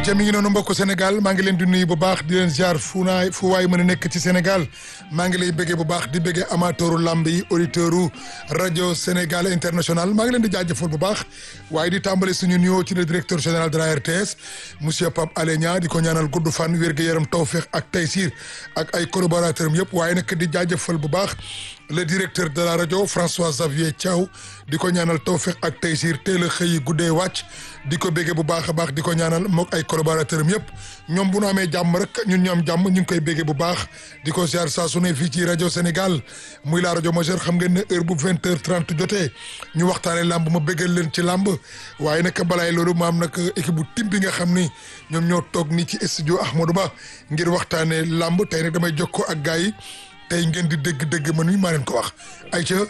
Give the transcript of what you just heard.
ayca mi ngi noonu mbokku Sénégal maa ngi leen di nuyu bu baax di leen ziar fu naay fu waay mën a nekk ci Sénégal maa ngi lay bëggee bu baax di bëggee amateuru lamb yi auditeuru rajo Sénégal international maa ngi leen di jaajëfal bu baax waaye di tàmbale suñu nuyoo ci le directeur général de la RTS monsieur Pape Alé Niang di ko ñaanal gudd fan wér-gu-yaram tawféex ak taysir ak ay collaborateurs am yëpp waaye nag di jaajëfal bu baax le directeur de la rajo François Xavier Thiaw di ko ñaanal tawféex ak taysir teel a xëy guddee wàcc di ko béggee bu baax a baax di ko ñaanal mook ay collaborateurs am yëpp ñoom bu nu amee jàmm rek ñun ñu am jàmm ñu ngi koy béggee bu baax di ko ziar saa su ne fii ci rajo Sénégal muy la rajo majeure xam ngeen ne heure bu vingt heures trente jotee ñu waxtaanee làmb ma béggal leen ci làmb waaye nag balaay loolu ma am nag équipe bu tim bi nga xam ni ñoom ñoo toog nii ci studio Ahmadou Ba ngir waxtaanee làmb tey nag damay jokkoo ak gars yi tey ngeen di dégg-dégg man mi maa leen ko wax ayca